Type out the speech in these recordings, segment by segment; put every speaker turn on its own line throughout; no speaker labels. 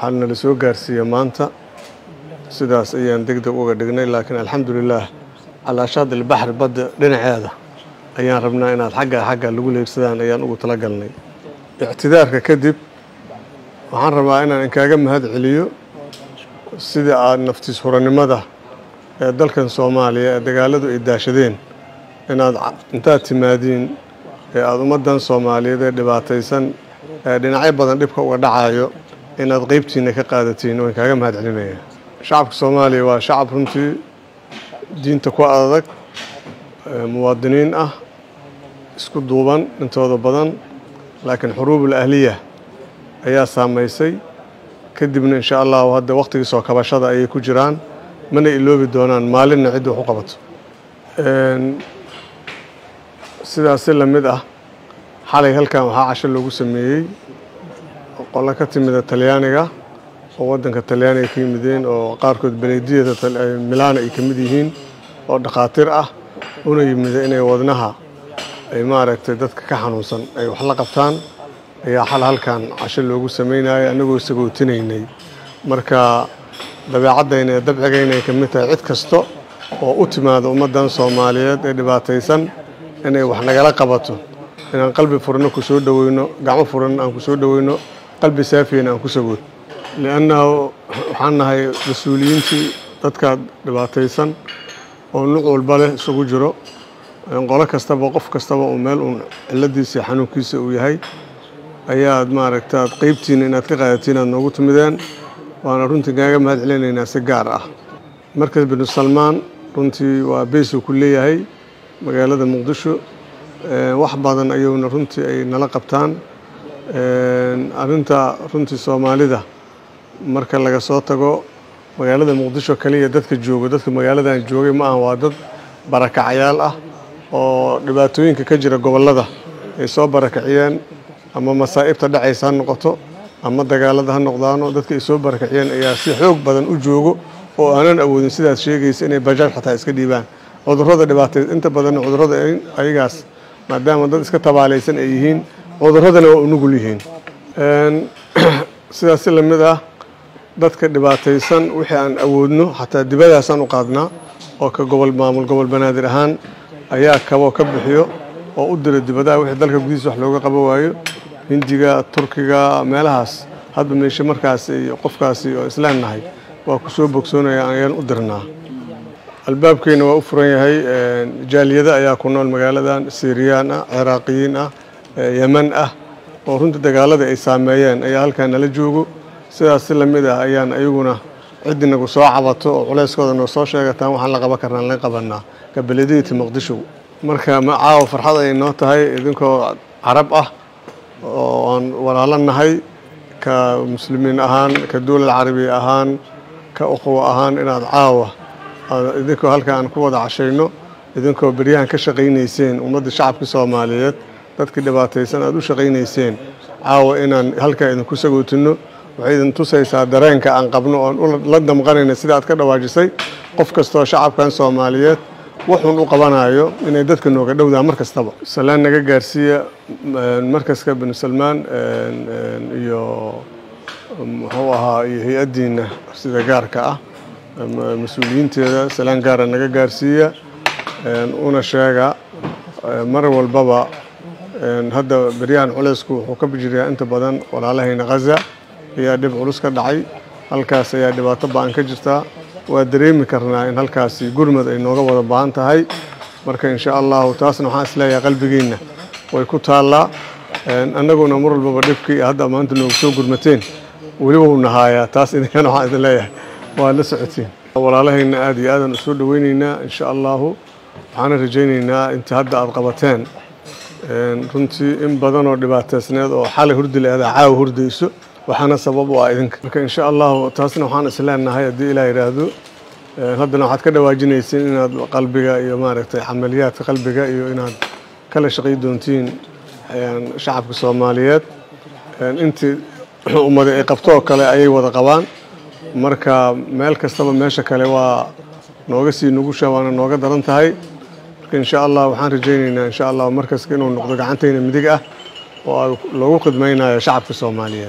waxaa nala soo gaarsiiya maanta sidaas ayaan deg deg uga dhignay laakiin alxamdulilaah calaashaad ilbaxri badda dhinaceeda ayaan rabnaa inaad xagga xagga lagu leegsadaan ayaan ugu talagalnay ictidaarka kadib waxaan rabaa inaan inkaaga mahad celiyo sidii aada naftiis huranimada ee dalkan soomaaliya ee dagaaladu ay daashadeen inaad intaad timaadiin ee aada ummaddan soomaaliyeed ee dhibaataysan ee dhinacyo badan dhibka uga dhacayo inaad qeybtiina ka qaadatiin waan kaaga mahad celinaya shacabka soomaaliya waa shacab runtii diinta ku adag muwaadiniin ah isku duuban intooda badan laakiin xuruubul ahliya ayaa saamaysay kadibna insha allahu hadda wakhtigii soo kabashada ayay ku jiraan mana iloobi doonaan maalinna cidda wax u qabato sidaasi la mid ah xalay halkan waxaa casho loogu sameeyey qolo ka timida talyaaniga oo waddanka talyaaniga ka yimideen oo qaarkood belediyada milaana ay ka mid yihiin oo dhakhaatiir ah una yimida inay wadnaha ay maaragtay dadka ka xanuunsan ay wax la qabtaan ayaa xal halkan casho loogu sameynaya annagoo sagootinaynay marka dabeecaddayna ee dabcigayna ay ka mid tahay cid kasta oo u timaada ummaddan soomaaliyeed ee dhibaataysan inay wax nagala qabato inaan qalbi furano ku soo dhoweyno gacmo furanna aan ku soo dhoweyno qalbi saafiyana aan ku sagood liannahu waxaan nahay mas-uuliyiintii dadkaa dhibaataysan oo nuc walba leh isugu jiro qolo kastaba qof kastaba uu meel uun ciladiisa iyo xanuunkiisa uu yahay ayaad maaragta ad qeybtiina inaad ka qaadatiin aad noogu timideen waana runtii kaaga mahad celinaynaa si gaar ah markas binu salmaan runtii waa beysuu ku leeyahay magaalada muqdisho wax badan ayuuna runtii ay nala qabtaan arrinta runtii soomaalida marka laga soo tago magaalada muqdisho kaliya dadka joogo dadka magaaladan joogay ma aha waa dad barakacyaal ah oo dhibaatooyinka ka jira gobollada ay soo barakaciyeen ama masaa'ibta dhacaysa ha noqoto ama dagaalada ha noqdaano dadka ay soo barakaciyeen ayaa si xoog badan u joogo oo aanan awoodin sidaad sheegaysa inay bajaaj xataa iska dhiibaan cudurrada dhibaatay inta badanna cudurrada ayagaas maadaama dad iska tabaalaysan ay yihiin cudurradana waa u nugul yihiin sidaas si lamid ah dadka dhibaataysan wixii aan awoodno xataa dibadaasaan u qaadnaa oo ka gobol maamul gobol banaadir ahaan ayaa kaboo ka bixiyo oo u dira dibadaha wixii dalka gudihiisa wax looga qaba waayo hindiga turkiga meelahaas hadba meeshe markaasi iyo qofkaasi oo islaan nahay waa ku soo bogsoonaya ayaan u dirnaa albaabkeyna waa u furan yahay jaaliyada ayaa ku nool magaaladan siiriyaan ah ciraaqiyiin ah yeman ah oo runtii dagaalada ay saameeyeen ayaa halkan nala joogo sidaas si lamid ah ayaan ayaguna ciddi nagu soo cabato oo culeyskooda noo soo sheegataan waxaan la qaban karnaan laga qabanaa gabalediyati muqdisho marka ma caawa farxad ay noo tahay idinkoo carab ah oo aan walaalo nahay ka muslimiin ahaan ka dowlad carabiya ahaan ka uqwo ahaan inaad caawa idinkoo halka aan ku wada cashayno idinkoo beryahan ka shaqaynayseen ummadda shacabka soomaaliyeed dadkii dhibaataysan aad u shaqaynayseen caawa inaan halkaa idinku sagootino waxay idin tusaysaa dareenka aan qabno oon la damqanayna sida aad ka dhawaajisay qof kastoo shacabkan soomaaliyeed wuxuun u qabanayo inay dadka nooga dhowdaan mar kastaba salaan naga gaarsiiya markaska binu salmaan iyo muxuu ahaa iyo hay-addiina sida gaarka ah mas-uuliyiinteeda salaan gaara naga gaarsiiya una sheega mar walbaba hadda beryahan culeysku wuxuu ka bijirayaa inta badan walaalahayna khaza ayaa dhib culus ka dhacay halkaas ayaa dhibaato ba-an ka jirtaa waa dareemi karnaa in halkaasi gurmad ay nooga wada baahan tahay marka insha allahu taasna waxaan isleeyahay qalbigeenna way ku taallaa annaguna mar walbaba dhibkii hadda maanta noogu soo gurmateen weliba uu nahaayaa taas idinkana waxaan idin leeyahay waa la socotiin walaalahayna aad iyo aadan usoo dhaweyneynaa insha allahu waxaana rajayneynaa inta hadda aad qabateen runtii in badan oo dhibaataysneed oo xalay hurdi leedaa caawa hurdayso waxaana sabab u ah idinka marka insha allahu taasna waxaan isleenahay haddii ilaa yidhaahdo haddana waxaad ka dhawaajinayseen inaad qalbiga iyo maaragtay camaliyaadka qalbiga iyo inaad kala shaqay doontiin shacabka soomaaliyeed intii ummada ay qabto oo kale ayay wada qabaan marka meel kastaba meesha kale waa nooga sii nugusha waana nooga daran tahay marka insha allah waxaan rajayneynaa insha allah markaska inuu noqdo gacantayna midig ah oo loogu khidmaynayo shacabka soomaaliyeed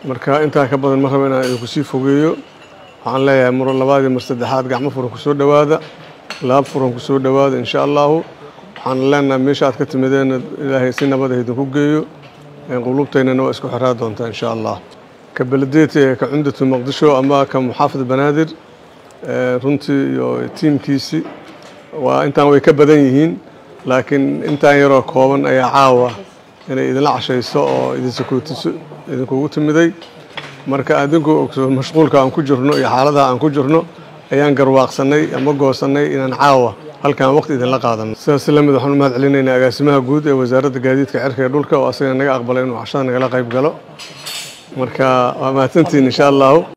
marka intaa ka badan ma rabo inaan idinku sii fogeeyo waxaan leeyahay muro labaad iyo mar saddexaad gacmo furan ku soo dhowaada laab furan ku soo dhowaada insha allahu waxaan leenahay meesha aad ka timideen ilaahay si nabada idinku geeyo qulubtaynana waa isku xiraa doontaa insha allah ka beledeeti ee ka cumdatu muqdisho ama ka muxaafid banaadir runtii iyo tiimkiisii waa intaan way ka badan yihiin laakiin intaan yaroo kooban ayaa caawa inay idinla cashayso oo idinsakuutiso idinkugu timiday marka adinku mashquulka aan ku jirno iyo xaaladaha aan ku jirno ayaan garwaaqsanay ama goosanay inaan caawa halkaan waqti idinla qaadano sidaas lamid waxaan u mahad celinaynaa agaasimaha guud ee wasaaradda gaadiidka cirka ee dhulka oo asagana naga aqbalay inuu cashada nagala qayb galo marka waa mahadsantihiin insha allahu